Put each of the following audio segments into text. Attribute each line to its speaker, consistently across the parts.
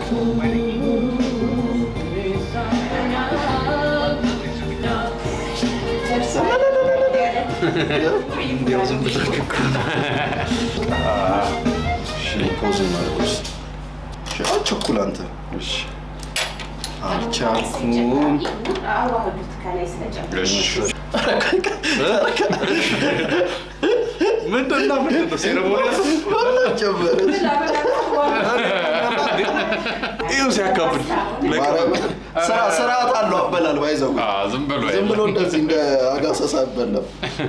Speaker 1: እንዲያው ዝም ብላችሁ እኮ
Speaker 2: ፖዝ እናድርግ ውስጥ አቸኩል አንተ እሺ አልቻልኩም
Speaker 3: አዋህዱት ከላይ ስለጨመረ
Speaker 1: ምንድን ነው ምንድን ነው ሴረሞኒ
Speaker 2: ጨመረ
Speaker 1: ይኸው ሲያካብል
Speaker 2: ስራ- ስርዓት አለው አበላል ባይዘው
Speaker 4: ዝም ብሎ
Speaker 2: ዝም ብሎ እንደዚህ እንደ አጋሰሳ አይበላም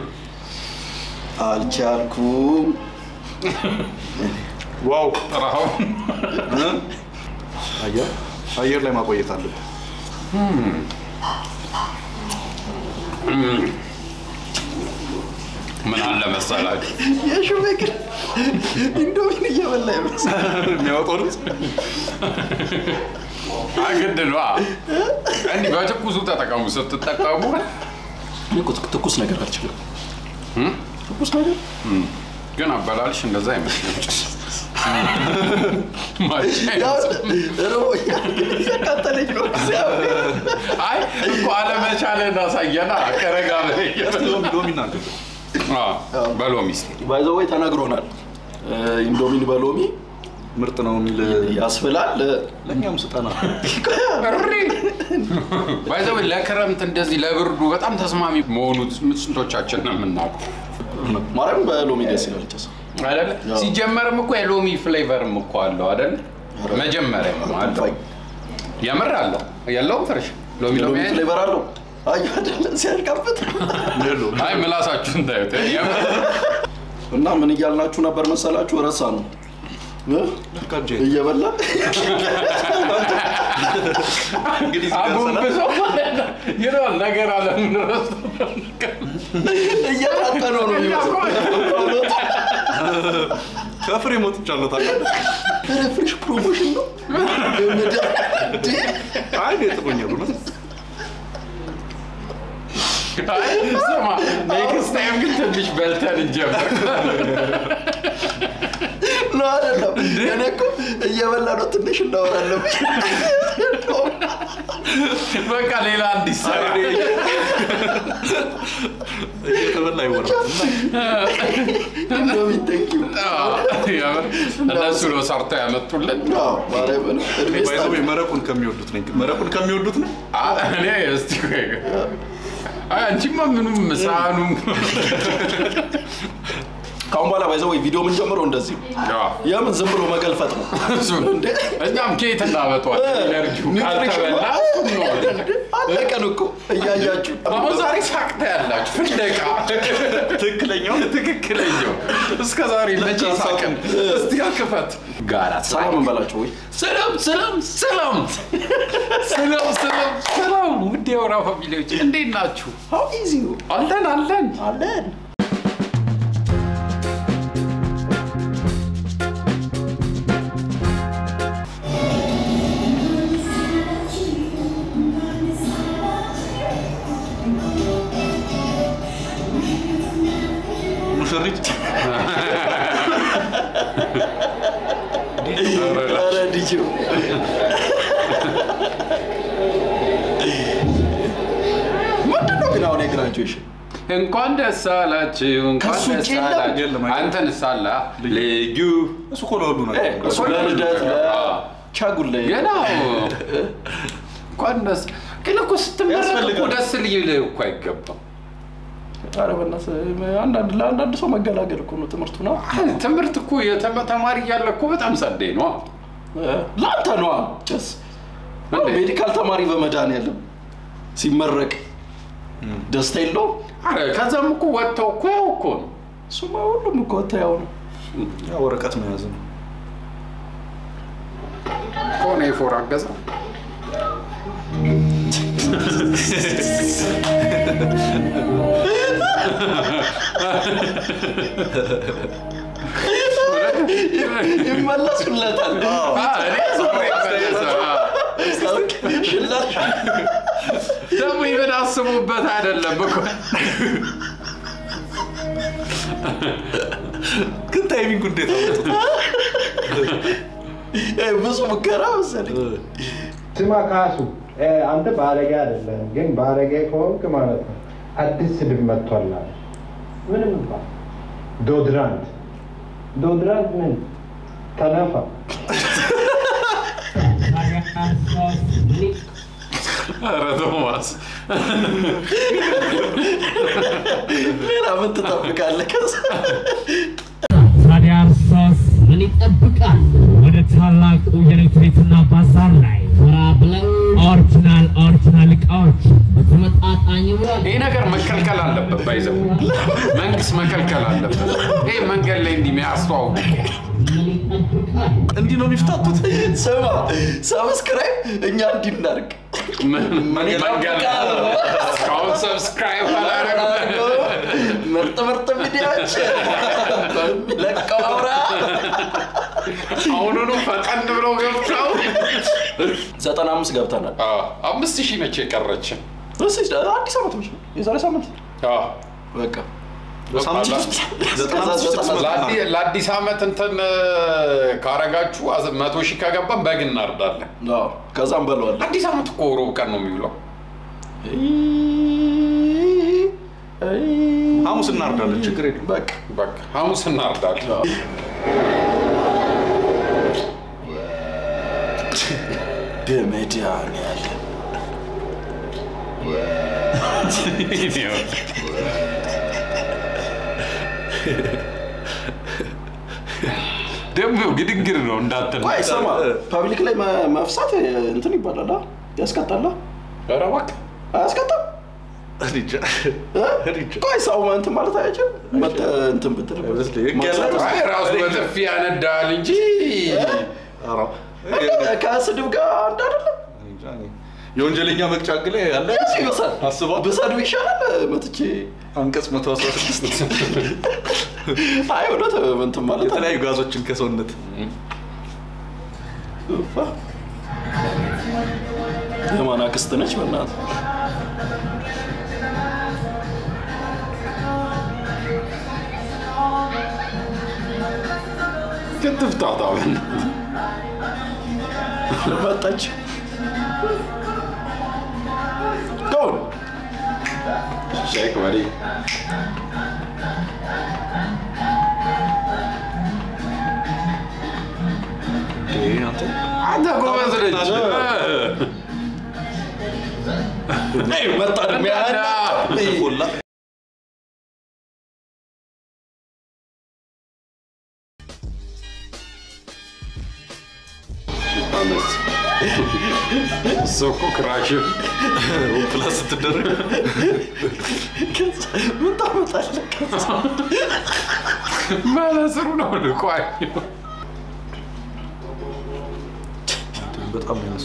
Speaker 2: አልቻልኩም
Speaker 1: ዋው
Speaker 4: ጥራው
Speaker 1: አየር አየር ላይ ማቆየት አለብን
Speaker 4: ምን አለ መሰላችሁ
Speaker 2: የሹሜ ግን ኢንዶሚን እየበላ ይመስላል
Speaker 1: የሚያወጣው ድምፅ
Speaker 4: አግድ ነዋ እንዲህ በትኩሱ ተጠቀሙ ስትጠቀሙ
Speaker 2: እኔ እኮ ትኩስ ነገር አልችልም
Speaker 4: እም?
Speaker 2: ትኩስ ነገር
Speaker 4: ግን አበላልሽ እንደዛ አይመስልም
Speaker 2: ያው ርቦኛል ግን እያቃጠለኝ ነው እግዚአብሔር
Speaker 4: አይ እኮ አለመቻለን አሳየና ከረጋ በላይ
Speaker 1: ሎሚ ሎሚ እናድርግ
Speaker 4: በሎሚ እስኪ
Speaker 2: ባይዘወይ ተነግሮናል ኢንዶሚን በሎሚ
Speaker 1: ምርጥ ነው የሚል
Speaker 2: ያስብላል
Speaker 1: ለእኛም ስጠና
Speaker 4: እሪ ባይዘው ለክረምት እንደዚህ ለብርዱ በጣም ተስማሚ መሆኑ ስንቶቻችን ነው የምናውቀው
Speaker 2: ማርያም በሎሚ ደስ ይላል ጭስ
Speaker 4: አይደለ? ሲጀመርም እኮ የሎሚ ፍሌቨርም እኮ አለው አይደለ? መጀመሪያ አለው የምር አለው የለውም ፍርሽ ሎሚ ሎሚ
Speaker 2: ሎሚ
Speaker 4: አይደል?
Speaker 2: ፍሌቨር አለው አዩ አይደለ ሲያልቃበት
Speaker 1: የለውም
Speaker 4: አይ ምላሳችሁን ታዩት የምር
Speaker 2: እና ምን እያልናችሁ ነበር መሰላችሁ ረሳ ነው እ?
Speaker 1: ልካጄ
Speaker 2: እየበላ
Speaker 1: እንግዲህ እዚህ ጋር ሰላም
Speaker 4: አጎንብሰው ማለት ነው ይለዋል ነገር አለምን ረስቶ
Speaker 2: እየታጠነው ነው የሚመስለው
Speaker 1: ከፍሬ ሞጥቻለሁ ታውቃለህ
Speaker 2: ኧረ ፍሬሽ ፕሮሞሽን ነው ገመዳ እንዴ!
Speaker 1: አይ እኔ ጥሎኛል እውነት
Speaker 4: አይ ስማ ኔክስት ታይም ግን ትንሽ በልተን እንጀምር
Speaker 2: ነው አይደለም እኔ እኮ እየበላ ነው ትንሽ እናወራለን
Speaker 4: በቃ ሌላ እንዲሰራ
Speaker 1: እየተበላ አይወራም
Speaker 2: ኢንዶሚን ቴንኪው
Speaker 4: የምር እነሱ ነው ሰርተው ያመጡልን
Speaker 2: ማርያምን እድሜ
Speaker 1: ባይዘው
Speaker 2: ይስጣችሁ።
Speaker 1: መረቁን ከሚወዱት ነኝ መረቁን ከሚወዱት ነው
Speaker 4: አ- እኔ እስቲ ቆይ አይ አንቺማ ምኑም ሳህኑም
Speaker 2: ከአሁን በኋላ ባይዘው ወይ ቪዲዮ ምን ጀምረው እንደዚህ ነው።
Speaker 4: አዎ፣
Speaker 2: የምን ዝም ብሎ መገልፈጥ ነው
Speaker 4: እሱ ነው። እኛም ኬት እናመጧል ኤነርጂው ካልተበላ እሱን ነው።
Speaker 2: አለቀን እኮ እያያችሁ
Speaker 4: አሁን ዛሬ ሳቅታ ያላችሁ ፍለቃ
Speaker 1: ትክክለኛው
Speaker 4: ትክክለኛው እስከ ዛሬ መቼ ሳቅን እስቲ ክፈት ጋራ
Speaker 2: ሰላም እንበላቸው ወይ
Speaker 4: ሰላም ሰላም ሰላም ሰላም ሰላም ሰላም ውድ የወራ ፋሚሊዎች እንዴት ናችሁ?
Speaker 2: ሀው ኢዚ
Speaker 4: አለን አለን
Speaker 2: አለን
Speaker 1: ሙሽሪት
Speaker 2: ኧረ ዲጂው ምንድን ነው ግን አሁን የግራጁዌሽን
Speaker 4: እንኳን ደስ አላችሁ እንኳን
Speaker 2: ከሱ
Speaker 4: ደስ
Speaker 2: ውጭ የለም?
Speaker 4: አላችሁ
Speaker 1: የለም፣ አይደለም።
Speaker 4: አንተን ሳላ ልዩ
Speaker 1: እሱ እኮ ለሁሉ ነገር
Speaker 2: እሱ ለልደት ለቻጉል ላይ
Speaker 4: ገና እንኳን ደስ ግን እኮ ስትመረቅ እኮ
Speaker 1: ያስፈልጋል።
Speaker 4: ደስ ሊልህ እኮ አይገባም
Speaker 2: ኧረ በእናትህ አንዳንድ ለአንዳንድ ሰው መገላገል እኮ ነው ትምህርቱ ነው
Speaker 4: አይ፣ ትምህርት እኮ የተመ- ተማሪ እያለ እኮ በጣም ጸዴ ነው
Speaker 2: ለአንተ ነዋ ጭስ
Speaker 4: እንዴ?
Speaker 2: ሜዲካል ተማሪ በመድኃኒዓለም ሲመረቅ ደስታ የለውም
Speaker 4: አረ ከዛም እኮ ወጥተው እኮ ያው እኮ ነው
Speaker 2: እሱማ ሁሉም እኮ ያው ነው
Speaker 1: ያ ወረቀት መያዝ ነው
Speaker 4: ከሆነ የፎር አገዛ
Speaker 2: ይመለሱለታል
Speaker 4: አ፣ እኔ ዞሬ መለሰ።
Speaker 2: ሽላሽ
Speaker 4: ደግሞ ይብን አስቡበት አይደለም እኮ
Speaker 1: ግን ታይሚንግ እንዴት አመጡት
Speaker 2: ብዙ ሙከራ መሰለኝ።
Speaker 5: ስማ ካሱ እ፣ አንተ ባለጌ አይደለም፣ ግን ባለጌ ከሆንክ ማለት ነው አዲስ ስድብ መጥቷል አለ። ምንም እንኳን ዶድራንት ዶድራንት ምን ተነፋ
Speaker 4: ኧረ ቶማስ
Speaker 2: ሌላ ምን ትጠብቃለህ? ከዛ
Speaker 6: ታዲያ እርሶስ ምን ይጠብቃል? ወደ ታላቁ የኤሌክትሪክና ባዛር ላይ ወራ ብለው ኦሪጂናል ኦሪጂናል እቃዎች በተመጣጣኝ ዋጋ
Speaker 4: ይህ ነገር መከልከል አለበት። ባይዘው መንግስት መከልከል አለበት። ይህ መንገድ ላይ እንዲህ የሚያስተዋውቁ
Speaker 6: ምን ይጠብቃል?
Speaker 2: እንዲህ ነው የሚፍታቱት። ስማ ሰብስክራይብ እኛ እንዲህ እናድርግ።
Speaker 4: መንገድ እስካሁን ሰብስክራይብ አላደረጉም።
Speaker 2: ምርጥ ምርጥ ቪዲዮዎች በሚለቀው አውራ
Speaker 4: አሁኑኑ ፈጠን ብለው ገብተው
Speaker 2: ዘጠና አምስት ገብተናል።
Speaker 4: አዎ፣ አምስት ሺህ ነች የቀረችን።
Speaker 2: እስኪ አዲስ ዓመት ነች የዛሬ ሳምንት
Speaker 4: አዎ።
Speaker 2: በቃ
Speaker 1: በሳምንት ውስጥ ዘጠና አምስት ሺህ ስድስት መቶ
Speaker 4: ለአዲ- ለአዲስ ዓመት እንትን ካረጋችሁ አዝ- መቶ ሺህ ከገባን በግ እናርዳለን።
Speaker 2: አዎ፣ ከዛም በለዋል።
Speaker 4: አዲስ ዓመት እኮ ሮብ ቀን ነው የሚውለው።
Speaker 1: ሐሙስ እናርዳለን፣ ችግር የለም።
Speaker 2: በቃ
Speaker 4: በቃ ሐሙስ እናርዳለን።
Speaker 2: በመድኃኒዓለም
Speaker 4: ደግሞ ግድግር ነው እንዳትል።
Speaker 2: ቆይ ስማ፣ ፐብሊክ ላይ መ- መፍሳት እንትን ይባላል አ? ያስቀጣል አ?
Speaker 4: ኧረ እባክህ
Speaker 2: አያስቀጣም?
Speaker 1: እኔ እንጃ።
Speaker 2: እ?
Speaker 1: እኔ እንጃ።
Speaker 2: ቆይ ሰው እንትን ማለት አይችልም? መተ- እንትን ብትል
Speaker 1: አይመስለኝም። ህግ
Speaker 2: ማሰር-
Speaker 1: ያለው
Speaker 4: አይ ራሱ በጥፊ ያነዳል እንጂ
Speaker 1: ኧረ፣
Speaker 2: እንደ- ከስድብ ጋር አንድ አይደለም።
Speaker 1: እኔ እንጃ፣ እኔ የወንጀለኛ መቅጫ ህግ ላይ ያለ
Speaker 2: ያስ ይበሳል።
Speaker 1: አስበዋል።
Speaker 2: ብሰድብ ይሻላል መጥቼ
Speaker 1: አንቀጽ 116
Speaker 2: አይ እውነት እንትን ማለት አለ።
Speaker 1: የተለያዩ ጋዞችን ከሰውነት
Speaker 2: ኡፋ። የማን አክስት ነች? በእናትህ
Speaker 4: ክትፍታታ
Speaker 2: መጣች። ጎን
Speaker 4: ሼክ መሪ
Speaker 1: አንተ
Speaker 4: አንተ ጎበዝ ልጅ
Speaker 2: መጣ ደግሞ ያን
Speaker 1: ቆላ
Speaker 4: እሱ እኮ ክራሽፍ
Speaker 1: ፕላስ ስትደረግ
Speaker 2: ከዛ ምን ታመጣለህ? ከዛ
Speaker 4: መነጽሩ ነው ልቋይ
Speaker 1: በጣም ነው ያነሱ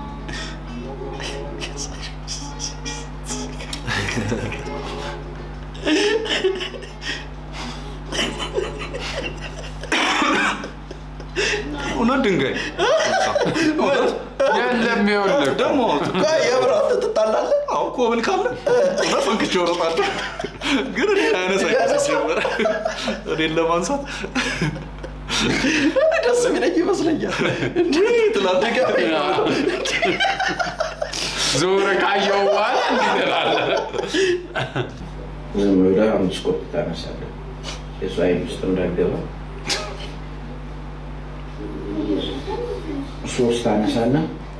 Speaker 1: እውነት ድንጋይ
Speaker 4: የለም ይኸውልህ
Speaker 1: ደግሞ
Speaker 2: ቆይ የምር አንተ ትጣላለህ?
Speaker 1: አሁን ኮብል ካለ እውነት ፈንክቼ እወጣለሁ። ግን እኔ አያነሳኝ
Speaker 2: ያነሳ?
Speaker 1: ጀመረ እኔን ለማንሳት
Speaker 2: እኔ ደስ የሚለኝ ይመስለኛል። እንዲህ ትላለህ ገቢ
Speaker 4: ዞር ካየው በኋላ እንዲህ ትላለህ።
Speaker 7: ዝም ብለህ አምስት ኮፒ ታነሳለህ። የእሱ አይን ውስጥ እንዳይገባ ሶስት አነሳና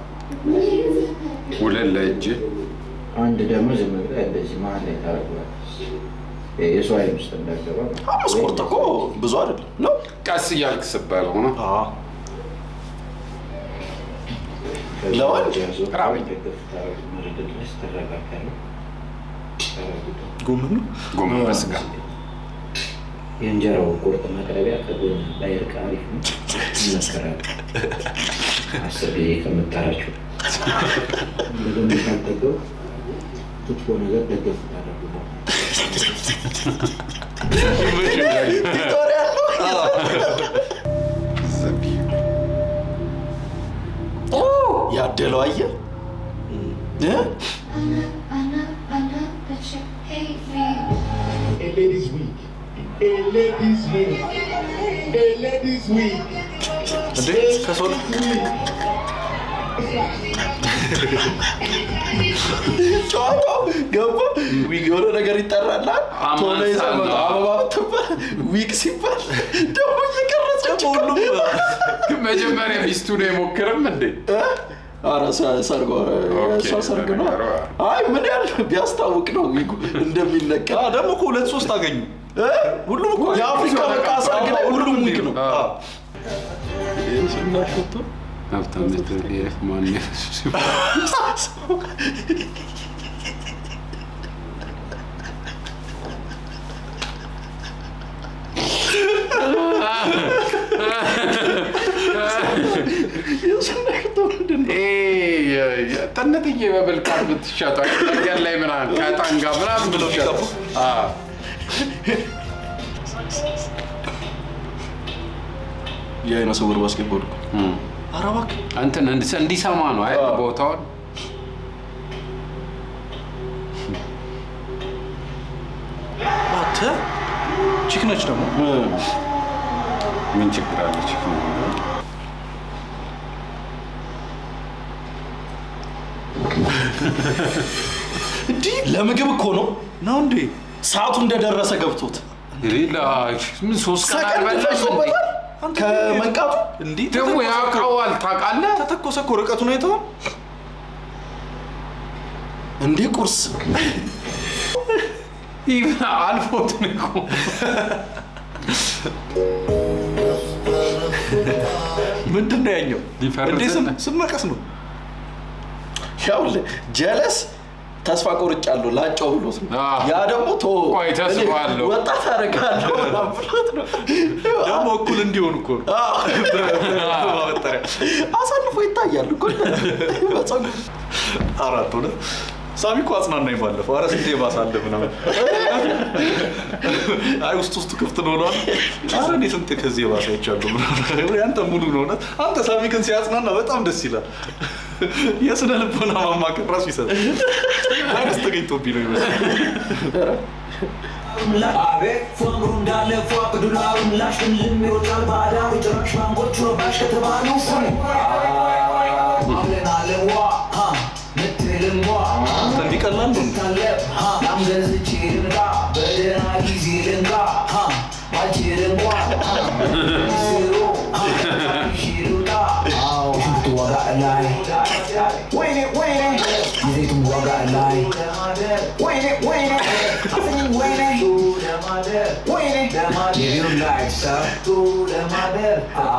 Speaker 4: ሁለት ለእጅ
Speaker 7: አንድ ደግሞ ዝም ብለህ እንደዚህ መሀል ላይ ታደርገዋለህ። የእሱ አይን ውስጥ እንዳይገባ
Speaker 2: አምስት ቁርጥ እኮ ብዙ አይደለም ነው።
Speaker 4: ቀስ እያልክ ስበለው ነው።
Speaker 2: ለወንድ
Speaker 4: ራበኝ።
Speaker 7: ድረስ ትረጋጋለህ።
Speaker 1: ጎመን ነው
Speaker 4: ጎመን በስጋ
Speaker 7: የእንጀራው ቁርጥ መቅረቢያ ከጎን ባይርቅ አሪፍ ነው። ይመከራል። አስር ጊዜ ከምታራቸው በደንብ ካልጠገብ ክትፎ ነገር ደገፍ ታደርጉበታል።
Speaker 2: ቪክቶሪያ ያለው ያደለው አየህ እ?
Speaker 8: A ladies week. A ladies week. A ladies week.
Speaker 1: እንዴ ከሰው
Speaker 2: ጨዋታው ገባ ዊግ የሆነ ነገር ይጠራላል ቶሎ
Speaker 4: አማንሳ
Speaker 2: ይዘመ
Speaker 4: ነው።
Speaker 2: አበባ ብትባል ዊግ ሲባል ደግሞ እየቀረጸች ሁሉም
Speaker 4: ግን መጀመሪያ ሚስቱ ነው የሞክርም እንዴ?
Speaker 2: አረ ሰርጎ እሷ ሰርግ ነው
Speaker 4: ለነገሩ።
Speaker 2: አይ ምን ያህል ቢያስታውቅ ነው ዊጉ እንደሚለቀ
Speaker 1: አ፣ ደግሞ እኮ ሁለት ሶስት አገኙ ሁሉም እኮ
Speaker 2: የአፍሪካ በቃ ሰርግ ላይ ሁሉም ዊግ ነው
Speaker 1: አ፣
Speaker 2: ስናሾቶ
Speaker 4: ሀብታም ማን
Speaker 2: የስናሾቶ ምንድን ነው
Speaker 4: ጠነጥዬ በብልቃት ብትሸጠው መንገድ ላይ ምናምን ከዕጣን ጋር ምናምን
Speaker 1: ብለው
Speaker 4: ብትሸጠው።
Speaker 1: የሚቀቡ?
Speaker 4: አዎ።
Speaker 2: የአይነ ስውር ባስኬትቦል እኮ
Speaker 4: እም።
Speaker 2: ኧረ እባክህ
Speaker 4: እንትን እንዲ- እንዲሰማ ነው አይ
Speaker 2: አዎ።
Speaker 4: ቦታውን
Speaker 1: አንተ ቺክ ነች ደግሞ
Speaker 4: ምን ችግር አለች?
Speaker 2: እንዲህ ለምግብ እኮ ነው
Speaker 1: ነው እንዴ
Speaker 2: ሰዓቱ እንደደረሰ ገብቶት
Speaker 4: ሌላ ምን ሶስት ቀን
Speaker 2: ሰከንድ
Speaker 4: አልበላም እንዴ?
Speaker 2: ፈሶበታል ከመንቃቱ
Speaker 1: እንዲህ
Speaker 4: ደግሞ
Speaker 1: ተተኮሰ እኮ-
Speaker 4: ያውቀዋል ታውቃለህ?
Speaker 1: ተተኮሰ እኮ ርቀቱን አይተኸው
Speaker 2: እንዴ ቁርስ
Speaker 4: ይህ አልፎት ነው እኮ።
Speaker 1: ምንድን ነው ያኛው
Speaker 4: ሊፈርስ
Speaker 1: እንዴ ስም
Speaker 4: ነው።
Speaker 1: ስም መቀስ ነው
Speaker 2: ያውልህ ጀለስ ተስፋ ቆርጫለሁ ላጫው ብሎት ነው
Speaker 4: አዎ።
Speaker 2: ያ ደግሞ ቶ
Speaker 4: ቆይ ተስፋ
Speaker 2: እኔ
Speaker 4: አለው።
Speaker 2: ወጣት አደርጋለሁ ምናምን ብሎት ነው
Speaker 1: ደግሞ እኩል እንዲሆን እኮ ነው
Speaker 2: አዎ።
Speaker 1: ማበጠሪያ
Speaker 2: አሳልፎ ይታያል እኮ በፀጉር
Speaker 1: አራት ሆነ ሳሚ እኮ አጽናናኝ ባለፈው አረ ስንቴ ባሳለ ምናምን አይ ውስጥ ውስጡ ክፍት ነው ሆኗል አረ እኔ ስንቴ ከዚህ የባሰ አይቻለሁ ምናምን ያንተ ሙሉ ነው እውነት አንተ ሳሚ ግን ሲያጽናና በጣም ደስ ይላል የስነ ልቦና ማማከር ራሱ ይሰጣል ቫይረስ ተገኝቶብኝ ነው ይመስል
Speaker 8: አቤት ፏንጉ እንዳለ ፏቅ ዱላው ምላሽ ልም ይወጣል ባዳው ጭራሽ ባንኮቹ ባሽ ከተባሉ ስሙ አለን አለን ዋ ሀ ምትልም ዋ
Speaker 1: አንተ እንዲቀላል ነው
Speaker 8: ታለብ ሀ ናም ገዝቼ ልንጋ በደህና ጊዜ ልንጋ ሀ ባልችልም ዋ ሀ ሚስሩ ሀ ሽሩጣ ሽንቱ ዋጋ ላይ ወይኔ ወይኔ የዘይቱን ዋጋ ላይ ወይኔ ወይኔ አፍኝን ወይኔ ወይኔ የቢሩ ላይ ሰርቶ ለማደር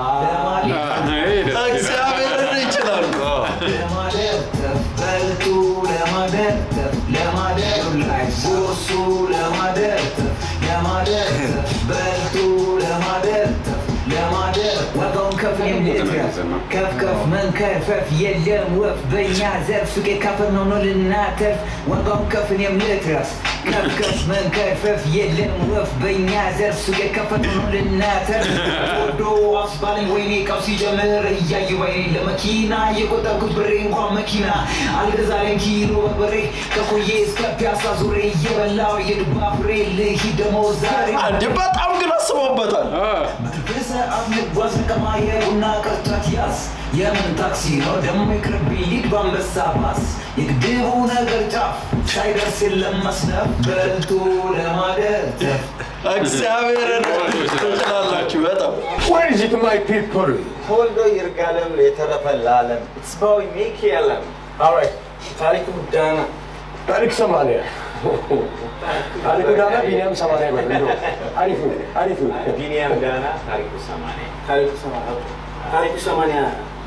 Speaker 4: ይሄ ደስ ይላል።
Speaker 2: እግዚአብሔርን ይችላሉ
Speaker 8: ለማደር በልቶ ለማደር ለማደር ላይ ቦሱ ለማደር ለማደር በልቶ ለማደር ለማደር ዋጋውን ከፍ የምልትረፍ ከፍ ከፍ መንከርፈፍ የለም ወፍ በእኛ ዘርፍ ሱቄ ካፈር ነው ነው ልናተርፍ ዋጋውን ከፍን የምልትረፍ ከፍ ከፍ መንከርፈፍ የለም ወፍ በእኛ ዘርፍ ሱቄ ካፈር ነው ነው ልናተርፍ ወዶ አስባለኝ ወይኔ ቃው ሲጀምር እያየ ወይኔ ለመኪና የቆጠብኩት ብሬ እንኳን መኪና አልገዛለኝ ኪሎ በርበሬ ከቆየ እስከ ፒያሳ ዙሬ እየበላው የዱባ ፍሬ ልሂድ ደግሞ ዛሬ
Speaker 2: እንዴ በጣም ግን አስበውበታል
Speaker 4: አ፣
Speaker 8: በሰዓት ልጓዝ ከማየ ቡና ቅርጫት ያዝ የምን ታክሲ ነው ደግሞ ይቅርብ ሊድ በአንበሳ ባስ የግድቡ ነገር ጫፍ ሳይደርስ የለም መስነፍ በልቶ ለማደር ተፍ
Speaker 2: እግዚአብሔርን ትችላላችሁ በጣም
Speaker 9: Where is it, my people?
Speaker 5: ተወልዶ ይርጋለም የተረፈ ለዓለም እጽባዊ ሚካኤልም
Speaker 9: Alright,
Speaker 5: ታሪኩ ዳና
Speaker 9: ታሪክ ሰማንያ ታሪኩ ዳና ቢኒያም ሰማንያ በል እንደው አሪፍ ነው አሪፍ ነው።
Speaker 5: ቢኒያም ዳና ታሪኩ ሰማንያ ታሪኩ ሰማንያ ታሪኩ ሰማንያ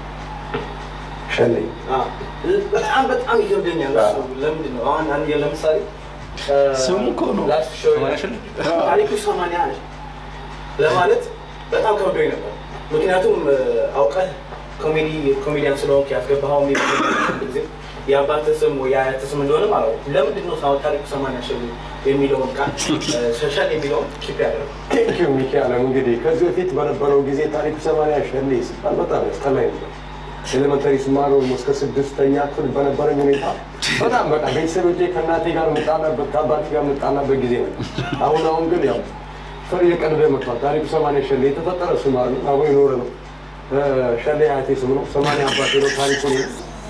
Speaker 9: ሸለኝ
Speaker 5: አዎ። በጣም በጣም ይከብደኛል እሱ። ለምንድን ነው አሁን አንድ ለምሳሌ
Speaker 2: ስሙ እኮ ነው።
Speaker 5: ላስት ሾው ታሪኩ ሰማንያ ለማለት በጣም ከብዶኝ ነበር። ምክንያቱም አውቀህ ኮሜዲ ኮሜዲያን ስለሆንክ ያስገባኸው ጊዜ የአባትህ ስም ወይ የአያትህ ስም እንደሆነ ማለት ነው። ለምንድን ነው ሳወት ታሪኩ ሰማንያ ሸ የሚለውን ቃል ሸሸል የሚለውን ኪፕ ያደረገው?
Speaker 9: ቴንክ ዩ ሚካኤልም። እንግዲህ ከዚህ በፊት በነበረው ጊዜ ታሪኩ ሰማንያ ሸሌ ሲባል በጣም ያስጠላኝ ነበር። ኤሌመንተሪ ስማር እስከ ስድስተኛ ክፍል በነበረኝ ሁኔታ በጣም በቃ ቤተሰቦቼ ከእናቴ ጋር የምጣላበት ከአባቴ ጋር የምጣላበት ጊዜ ነው። አሁን አሁን ግን ያው ፈር እየቀለደ መጥቷል። ታሪኩ ሰማንያ ሸሌ የተፈጠረ ስም አሉ አሁን የኖረ ነው። ሸሌ አያቴ ስም ነው። ሰማንያ አባቴ ነው። ታሪኩ ነው።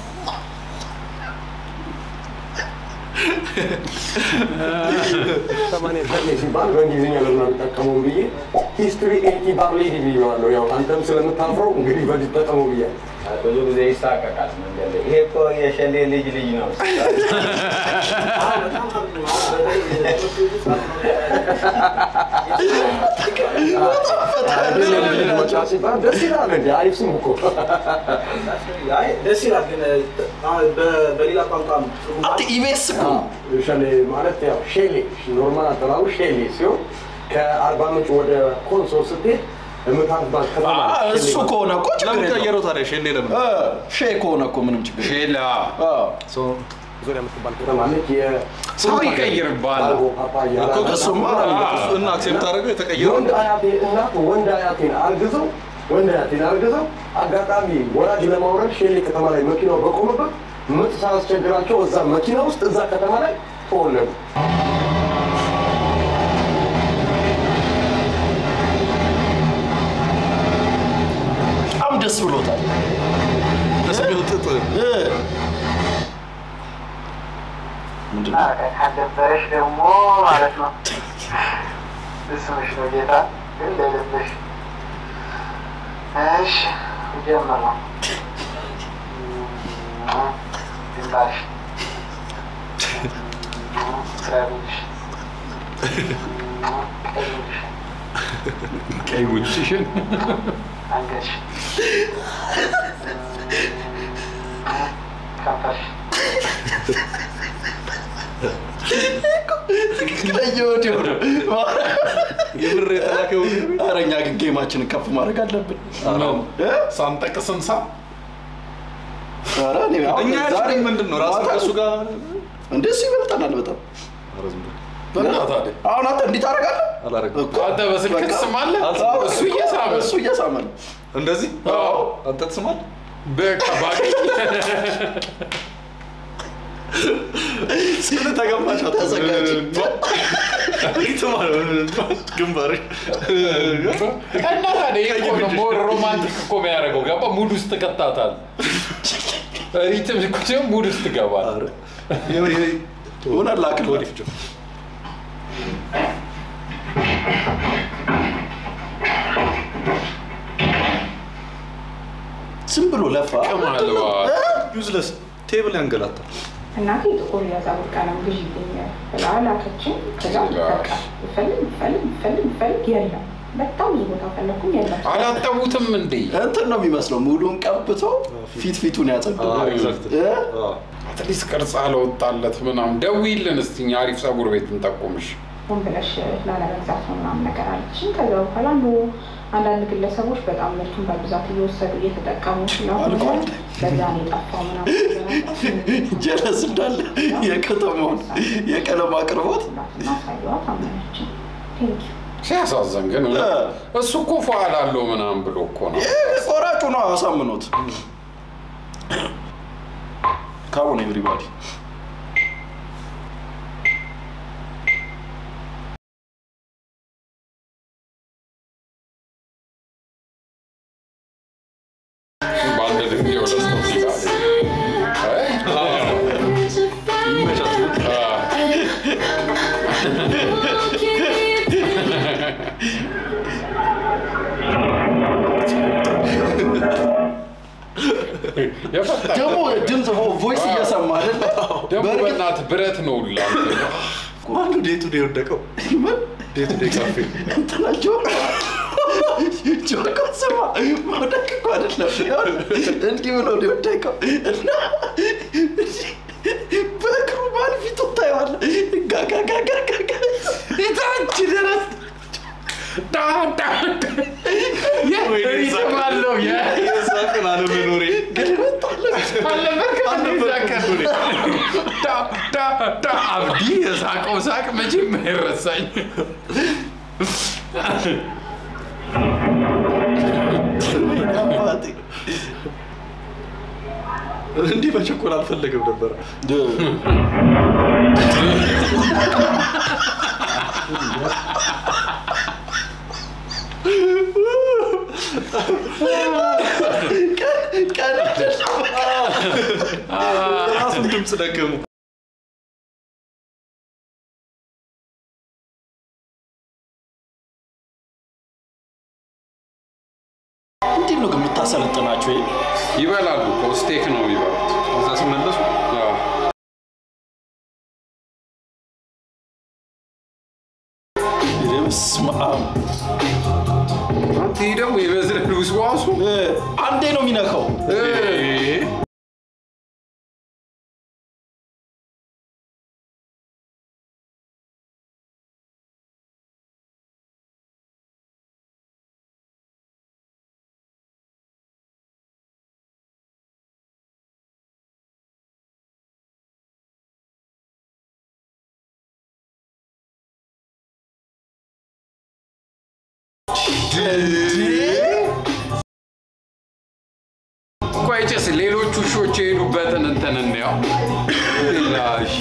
Speaker 9: ሰማንያ ሸሌ ሲባል በእንግሊዝኛ ለምን አልጠቀመውም ብዬ ሂስትሪ ኤቲ ባርሌዲ ብዬዋለሁ። ያው አንተም ስለምታፍረው እንግዲህ በዚህ ተጠቀመው ብያለሁ።
Speaker 7: ብዙ ጊዜ ይሳቀቃል መንገድ ላይ። ይሄ እኮ የሸሌ ልጅ ልጅ ነው።
Speaker 9: ደስ ይላል እንጂ አሪፍ ስም እኮ
Speaker 10: ደስ ይላል ግን አሁን በ- በሌላ ቋንቋ ትርጉም
Speaker 2: አንተ ኢቤስ እኮ ነው።
Speaker 9: ሸሌ ማለት ያው ሼሌ ኖርማል አጠራሩ ሼሌ ሲሆን ከአርባ ምንጭ ወደ ኮንሶ ስትሄድ የምታርባት ከተማ
Speaker 2: አ-
Speaker 9: ነች።
Speaker 2: እሱ
Speaker 9: ሼሌ
Speaker 2: ከሆነ እኮ ችግር
Speaker 1: ለምን
Speaker 2: የለውም።
Speaker 1: ቀየረው ታዲያ? ሼሌ ለምን?
Speaker 2: እ፣ ሼ ከሆነ እኮ ምንም ችግር የለውም።
Speaker 4: ሼላ
Speaker 2: አዎ።
Speaker 9: ዙሪያ የምትባል ከተማ ነች። የ-
Speaker 4: ሰው ይቀይርብሃል።
Speaker 9: ማንጎ፣ ፓፓያ፣
Speaker 1: እኮ
Speaker 9: አናናስ፣
Speaker 1: እሱማ
Speaker 9: ምናምን
Speaker 1: እና አክሴፕት አደረገው የተቀየረው
Speaker 9: የወንድ አያቴ እናት ወንድ አያቴን አርግዘው ወንድ አያቴን አርግዘው አጋጣሚ ወላጅ ለማውረድ ሼሌ ከተማ ላይ መኪናው በቆመበት ምጥ ሳያስቸግራቸው እዛ መኪና ውስጥ እዛ ከተማ ላይ ተወለዱ።
Speaker 2: በጣም ደስ ብሎታል።
Speaker 1: ለስሜው ጥጥ
Speaker 2: እ፣ ምንድን ነው?
Speaker 11: ካደበረሽ ደግሞ ማለት ነው ስምሽ ነው ጌታ ግን ለልብሽ እሺ ጀምር ነው ግንባርሽ ረብሽ ቀይሽ
Speaker 4: ቀይ ጉድሽን
Speaker 11: አንገትሽ ከንፈርሽ
Speaker 2: ትክክለኛ ወዲያው ነው።
Speaker 1: የብር የተላከው
Speaker 2: ኧረ እኛ ግን ጌማችንን ከፍ ማድረግ አለብን። እ?
Speaker 4: ሳንጠቅስ እንሳ
Speaker 2: ኧረ እኔ አሁን
Speaker 1: እኛ
Speaker 2: ዛሬ
Speaker 1: ያችን ምንድን ነው ራሱ
Speaker 2: ማታ
Speaker 1: ከእሱ ጋር
Speaker 2: እንደሱ ይበልጠናል በጣም
Speaker 1: ኧረ ዝም በል።
Speaker 4: በእናትህ አይደል?
Speaker 2: አሁን አንተ እንዲህ ታደርጋለህ
Speaker 1: አላረግም።
Speaker 2: እኮ።
Speaker 4: አንተ በስልክ
Speaker 2: በቃ።
Speaker 4: ትስማለህ?
Speaker 2: አዎ፣
Speaker 4: እሱ እየሳመ
Speaker 2: እሱ እየሳመ ነው።
Speaker 1: እንደዚህ
Speaker 4: አዎ።
Speaker 1: አንተ ትስማል
Speaker 4: በቃ ባገኝ
Speaker 1: ስለ ተገባሽ
Speaker 2: ተዘጋጅ።
Speaker 1: ግንባር
Speaker 4: እና ታዲያ ይሄ እኮ ነው ሞር ሮማንቲክ እኮ የሚያደርገው ገባ ሙድ ውስጥ ትከታታል ሪትም እኮ ሲሆን ሙድ ውስጥ ትገባል
Speaker 2: እውነት ላክል
Speaker 1: ወዲፍ ጆ
Speaker 2: ዝም ብሎ ለፋ
Speaker 4: ቅማልባ
Speaker 1: ዩዝለስ ቴብል ያንገላታል።
Speaker 3: እናቴ ጥቁር የፀጉር ቀለም ግዢ ይገኛል ብላ ላከችን። ከዛ በቃ ብፈልግ ብፈልግ ብፈልግ ብፈልግ የለም። በጣም ብዙ ቦታ ፈለግኩኝ የለም።
Speaker 4: አላጠቡትም እንዴ
Speaker 2: እንትን ነው የሚመስለው ሙሉን ቀብቶ ፊት ፊቱን ያጸዳው
Speaker 1: አዎ፣ exactly።
Speaker 2: እ?
Speaker 1: አዎ።
Speaker 4: አትሊስት ቅርጽ አለወጣለት ምናምን ደውይልን እስቲ እኛ አሪፍ ፀጉር ቤት እንጠቁምሽ
Speaker 3: ሆን ብለሽ ላለመግዛት ነው ምናምን ነገር አለችኝ። ከዛ በኋላ ኖ አንዳንድ ግለሰቦች በጣም ምርቱን በብዛት እየወሰዱ እየተጠቀሙ ስለሆነ
Speaker 2: አልቋል።
Speaker 3: በዛ ነው የጠፋው ምናምን ነገር አልኳት።
Speaker 2: ጀለስ እንዳለ የከተማውን የቀለም አቅርቦት
Speaker 3: ሁላትና ሳየዋት አመነችኝ። ቴንኪዩ
Speaker 4: ሲያሳዝን ግን እውነት እሱ እኮ ፏል አለው ምናምን ብሎ እኮ ነው
Speaker 2: ቆራጩ ነው አሳምኖት ካሞን ኤቭሪባዲ
Speaker 4: በአንድ ድንጋይ ሁለት ነው ይላል የፈታ
Speaker 2: ደግሞ ድምፅ ቮይስ እየሰማ አይደለ
Speaker 4: ደግሞ
Speaker 2: በእርግጥ
Speaker 4: በእናትህ ብረት ነው ላንተ
Speaker 1: ማኑ ዴቱ ዴ የወደቀው ዴቱ ዴ ካፌ
Speaker 2: እንትና ጆሮ ጆሮ ስማ መውደቅ እኮ አይደለም ይኸውልህ፣ እንዲህ ብሎ ነው የወደቀው እና በእግሩ ባል ፊቱ ታየዋለህ ጋጋጋጋጋ
Speaker 4: የታች ድረስ ሪትም አለው
Speaker 1: የሳቅን አለመኖሬ
Speaker 4: አብዲ የሳቀው ሳቅ መቼም አይረሳኝ
Speaker 2: አባቴ
Speaker 1: እንዲህ መቸኮል አልፈለግም ነበር።
Speaker 2: ቀን
Speaker 1: ራሱን ድምፅ ደገሙ።
Speaker 2: እንዴት ነው ግን የምታሰለጥናቸው? ይሄ
Speaker 4: ይበላሉ እኮ ስቴክ ነው የሚበሉት።
Speaker 1: እዛ ሲመለሱ
Speaker 4: አዎ።
Speaker 2: በስመ አብ
Speaker 4: አንተ ይህ ደግሞ የበዝረን ውስዋሱ
Speaker 2: እ፣ አንዴ ነው የሚነካው።
Speaker 4: ቆይ ጭስ ሌሎች ውሾች የሄዱበትን እንትን እንየው። ላሽ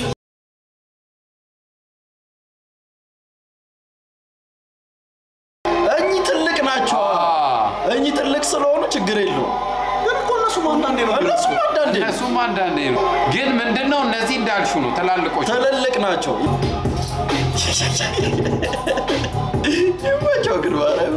Speaker 2: እኚህ ትልቅ ናቸው። እኚህ ትልቅ ስለሆኑ ችግር የለውም።
Speaker 1: ግን እኮ እነሱም አንዳንዴ ነው
Speaker 2: እነሱም አንዳንዴ
Speaker 4: እነሱም አንዳንዴ ነው። ግን ምንድነው እነዚህ እንዳልሹ ነው ትላልቆች
Speaker 2: ትልልቅ ናቸው። ይመቸው ግን ማርያም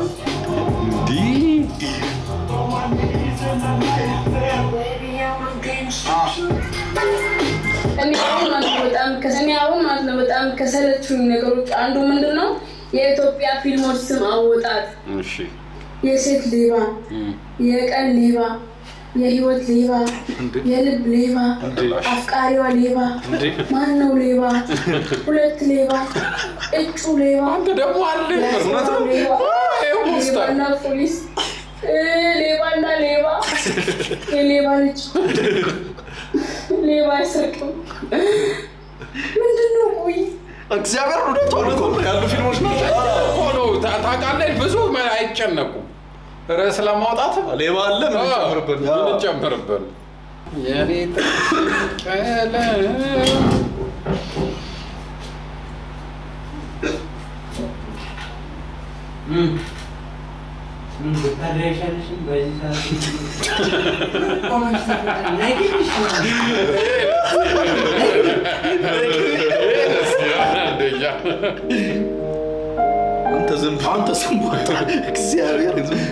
Speaker 12: እኔ አሁን ማለት ነው በጣም ከሰኔ አሁን ማለት ነው በጣም ከሰለቹኝ ነገሮች አንዱ ምንድን ነው የኢትዮጵያ ፊልሞች ስም አወጣጥ
Speaker 4: እሺ
Speaker 12: የሴት ሌባ፣ የቀን ሌባ፣ የህይወት ሌባ፣ የልብ ሌባ፣ አፍቃሪዋ ሌባ፣ ማን ነው ሌባ፣ ሁለት ሌባ፣ እጩ ሌባ፣
Speaker 4: አንተ ደግሞ አለ
Speaker 12: ያስማው ሌባ፣ ሌባና ፖሊስ፣ እ፣ ሌባና ሌባ፣ የሌባ ልጅ ሌባ አይሰርቅም። ምንድን ነው ቆይ
Speaker 2: እግዚአብሔር እውነቷን እኮ ነው።
Speaker 1: ያሉ ፊልሞች ናቸው።
Speaker 4: እኮ ነው ታ- ታውቃለህ፣ ብዙ መ- አይጨነቁም ርዕስ ለማውጣት
Speaker 1: ሌባ አለ ምን
Speaker 4: አዎ፣
Speaker 1: ጨምርበት
Speaker 4: ምን እንጨምርበት? የኔ ቀለም አንደኛ
Speaker 1: አንተ ዝም
Speaker 2: አንተ ስም ወጣ እግዚአብሔር
Speaker 1: ዝም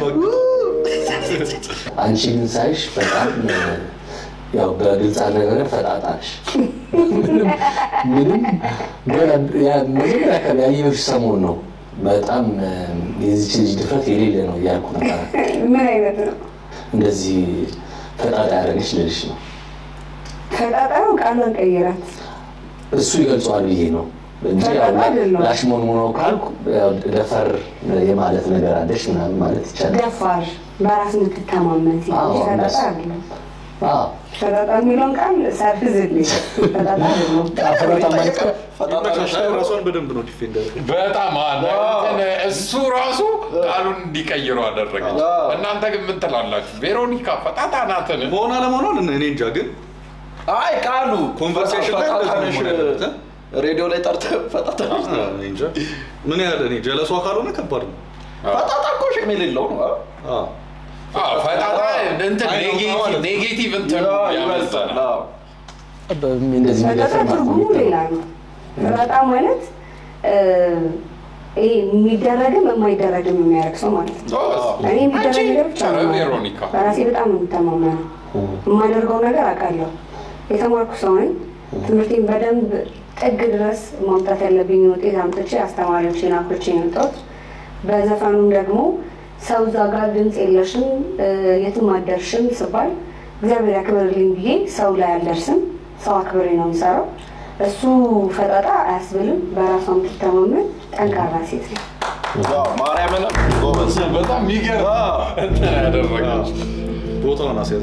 Speaker 13: አንቺ ግን ሳይሽ በጣም ያው በግልጽ አነጋገር ፈጣጣሽ ምንም ምንም ገና ያ- መጀመሪያ አካባቢ ያየሁሽ ሰሞን ነው። በጣም የዚች ልጅ ድፍረት የሌለ ነው እያልኩ ነበረ።
Speaker 3: ምን አይነት ነው?
Speaker 13: እንደዚህ ፈጣጣ ያደረገች ልልሽ ነው።
Speaker 3: ከጣጣዩ ቃሏን ቀይራት።
Speaker 13: እሱ ይገልጸዋል ብዬ ነው እንጂ ያው
Speaker 3: ፈጣጣ አይደለም።
Speaker 13: ላሽሞንሙኖ ካልኩ ያው ደፈር የማለት ነገር አለሽ ምናምን ማለት ይቻላል።
Speaker 3: ደፋር፣ በራስ የምትተማመን ሴት
Speaker 13: አዎ፣
Speaker 3: ልጅ ፈጣጣ
Speaker 13: እንደሱ።
Speaker 3: አይደለም።
Speaker 13: አዎ
Speaker 3: ፈጣጣ የሚለውን ቃል ሰርዝልኝ። ፈጣጣ አይደለም።
Speaker 13: ፈጣጣ ማለት
Speaker 1: ራሷን በደንብ ነው ዲፌንድ ያደረገው።
Speaker 4: በጣም አለ እንትን እሱ ራሱ ቃሉን እንዲቀይሩ አደረገች። እናንተ ግን ምን ትላላችሁ? ቬሮኒካ ፈጣጣ ናትን?
Speaker 1: መሆን አለመሆኗን እኔ እንጃ ግን
Speaker 2: አይ ቃሉ
Speaker 1: ኮንቨርሴሽን ላይ እንደዚህ ነው መሆን ያለበት፣ እ?
Speaker 2: ሬዲዮ ላይ ጠርተህ ፈጣጣ ነሽ
Speaker 1: አ፣ እኔ እንጃ ምን ያህል እኔ ጀለሷ ካልሆነ ከባድ ነው።
Speaker 2: ፈጣጣ እኮ ሽም የሌለው ነው። አ?
Speaker 1: አ፣
Speaker 4: አዎ፣ ፈጣጣ እንትን
Speaker 1: አይ ነው
Speaker 4: ኔጌቲቭ
Speaker 1: ማለት ነው።
Speaker 4: ኔጌቲቭ እንትን
Speaker 2: ያ
Speaker 4: ያመጣል።
Speaker 2: ይበልጣል። አዎ።
Speaker 13: እንደዚህ
Speaker 3: ፈጣጣ
Speaker 13: የሚደፍር ማለት
Speaker 3: ትርጉሙ
Speaker 13: ነው።
Speaker 3: ሌላ ነው። ፈጣጣ ማለት እ፣ ይሄ የሚደረግም የማይደረግም የሚያደርግ ሰው ማለት ነው። እኔ የሚደረግ ነገር ብቻ ነው
Speaker 4: ኧረ
Speaker 3: የማደርገው።
Speaker 4: ቬሮኒካ
Speaker 3: በራሴ በጣም ነው የምተማመነው። የማደርገው ነገር አውቃለሁ። የተማርኩ ሰው ነኝ። ትምህርቴን በደንብ ጥግ ድረስ ማምጣት ያለብኝ ውጤት አምጥቼ አስተማሪዎቼን አኩርቼ ነው የመጣሁት። በዘፈኑም ደግሞ ሰው እዛ ጋር ድምፅ የለሽም እ፣ የትም አደርሽም ስባል እግዚአብሔር ያክብርልኝ ብዬ ሰው ላይ አልደርስም። ሰው አክብሬ ነው የምሰራው። እሱ ፈጣጣ አያስብልም። በራሷ የምትተማመን ጠንካራ ሴት ነው።
Speaker 2: አዎ፣ ማርያምን ጎበዝ።
Speaker 4: በጣም የሚገርም እንትን ያደረገች
Speaker 1: ቦታውን አስያዘ።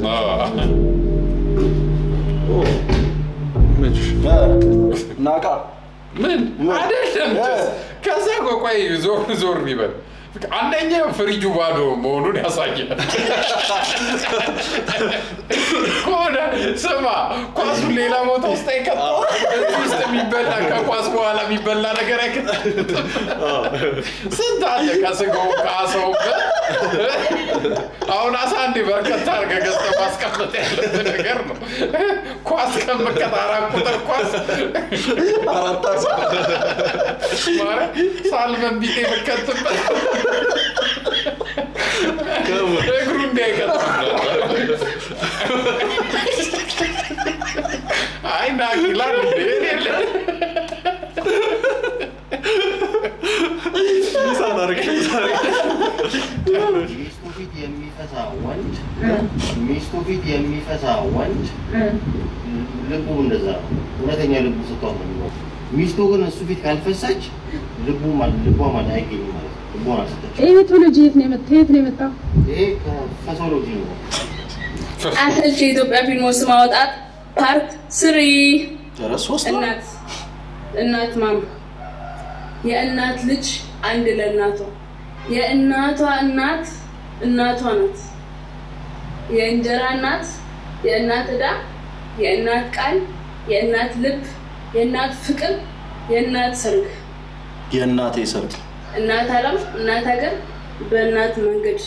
Speaker 2: ናቃ
Speaker 4: ምን አይደለም ከዛ ቆይ ዞር ዞር ይበል አንደኛ ፍሪጁ ባዶ መሆኑን ያሳያል ከሆነ ስማ ኳሱን ሌላ ቦታ ውስጥ አይከተው እዚህ ውስጥ የሚበላ ከኳስ በኋላ የሚበላ ነገር አይከተም ስንት አለ ከስጋው ከአሳው አሁን አሳ እንዴ በርከት አድርገህ ገዝተህ ማስቀመጥ ያለብህ ነገር ነው ኳስ ከምቀት አራት ቁጥር ኳስ
Speaker 2: አራት አሳ
Speaker 4: ማርያም ሳልመን ቢጤ ብከትበት እግሩ እንዳይቀጥም አይ ናኪላል እንዴ
Speaker 14: ሚስቱ ፊት የሚፈሳ ወንድ ሚስቱ ፊት የሚፈሳ ወንድ ልቡ እንደዛ ነው። እውነተኛ ልቡ ስትሆን ነው የሚኖረው። ሚስቱ ግን እሱ ፊት ካልፈሳች ልቡ ማለት ልቧ ማለት አይገኝም ማለት ነው። ልቧን አልሰጠችም።
Speaker 15: ይህ ሜቶሎጂ የት ነው የመጣው? የት ነው የመጣው?
Speaker 14: ይሄ ከፈሶሎጂ ነው።
Speaker 12: አሰልች የኢትዮጵያ ፊልሞች ማውጣት ፓርት ስሪ
Speaker 2: ሶስት
Speaker 12: እናት እናት ማማ የእናት ልጅ አንድ ለእናቷ የእናቷ እናት እናቷ ናት። የእንጀራ እናት፣ የእናት ዕዳ፣ የእናት ቃል፣ የእናት ልብ፣ የእናት ፍቅር፣ የእናት ሰርግ፣
Speaker 2: የእናቴ ሰርግ
Speaker 12: እናት ዓለም፣ እናት ሀገር፣ በእናት መንገድ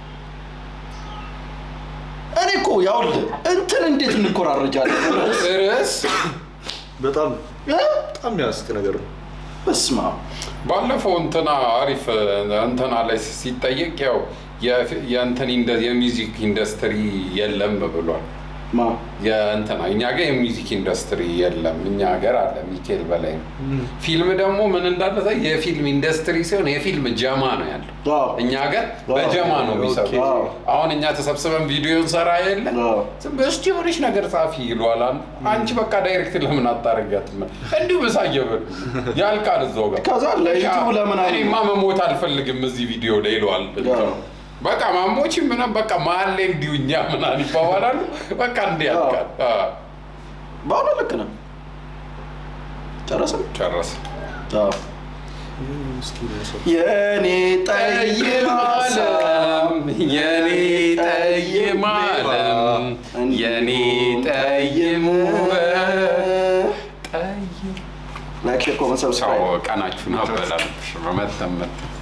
Speaker 2: እኔ እኮ ያውልህ እንትን እንዴት እንኮራረጃለን?
Speaker 4: ርዕስ
Speaker 1: በጣም በጣም የሚያስቅ ነገር ነው።
Speaker 2: በስመ አብ
Speaker 4: ባለፈው እንትና አሪፍ እንትና ላይ ሲጠየቅ ያው የፊ- የእንትን ኢንደ- የሚውዚክ ኢንዱስትሪ የለም ብሏል።
Speaker 2: ማ
Speaker 4: የእንትና እኛ ጋር የሚውዚክ ኢንዱስትሪ የለም፣ እኛ ሀገር አለ። ሚካኤል በላይ ነው። ፊልም ደግሞ ምን እንዳለ ታ- የፊልም ኢንዱስትሪ ሲሆን የፊልም ጀማ ነው ያለው። እኛ ሀገር በጀማ ነው የሚሰሩት። አሁን እኛ ተሰብስበን ቪዲዮ እንሰራ የለ ዝም ብለሽ እስቲ የሆነች ነገር ጻፊ ይሏል። አንዱ። አንቺ በቃ ዳይሬክት ለምን አታረጊያትም? እንዲሁ በሳየበል ያልቃል እዛው ጋር።
Speaker 2: ከዛ ለዩቲዩብ ለምን አለ-
Speaker 4: እኔማ መሞት አልፈልግም እዚህ ቪዲዮ ላይ ይለዋል። በቃ ማሞች ምናምን በቃ መሀል ላይ እንዲሁ እኛ ምናምን ይባባላሉ። በቃ እንዲህ ያልቃል። አዎ።
Speaker 2: በአሁኑ ልክ ነው። ጨረስን
Speaker 4: ጨረስን።
Speaker 2: የኔ ጠይም
Speaker 4: ዓለም የኔ ጠይም ዓለም የኔ ጠይም ውበት
Speaker 2: ላይክ ሼር ኮመንት ሰብስክራይብ
Speaker 4: ቀናችሁን አበላልሽ በመተመት